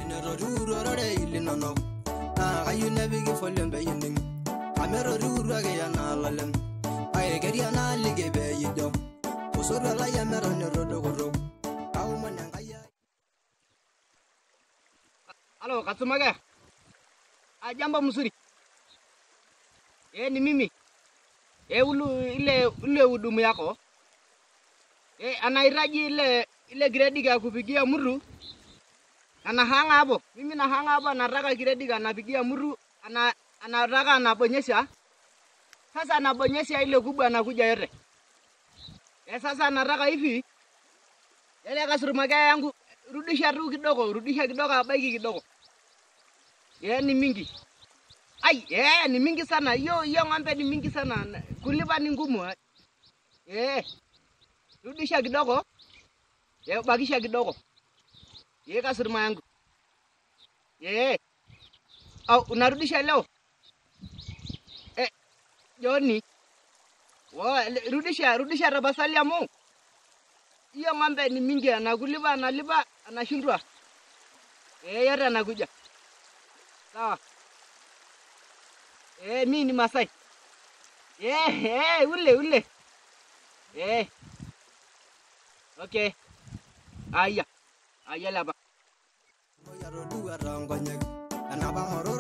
ineroruurorore ilinonok naa kayieu nepiki folem peyining kameroruuruake yanaalalem kake keria naaliki peeyijo osotua lai emeton erodokotok kaomon enkai ai Halo, Katsumage. Ah, jambo mzuri. Eh, ni mimi. Eh, ulu ile ile hudumu yako. Eh, anahitaji ile ile gredi ya kupigia muru. Anahanga hapo. Mimi nahanga hapo anataka gredi anapigia muru. Ana anataka anabonyesha. Sasa anabonyesha ile kubwa anakuja yote. Eh, sasa anataka hivi. Ile kasurumage yangu rudisha tu kidogo, rudisha kidogo, abaiki kidogo. Yeah, ni mingi. Ai, yeah, ni mingi sana. Hiyo hiyo ng'ombe ni mingi sana. Na- Kulipa ni ngumu. eh. Eh. Rudisha kidogo. Yeah, bakisha kidogo. Yeah, kasuruma yangu. Yeah. Au unarudisha leo? Eh, Joni. Wa, le- rudisha, rudisha rabasali amu. Hiyo ng'ombe ni mingi, anakulipa, analipa, anashindwa. Eh, yote anakuja. Sawa. Eh, mi ni Masai. Eh, eh, ule ule. Eh. Okay. Aya. Aya laba. moyaroduata nkonyek enapa ng'oro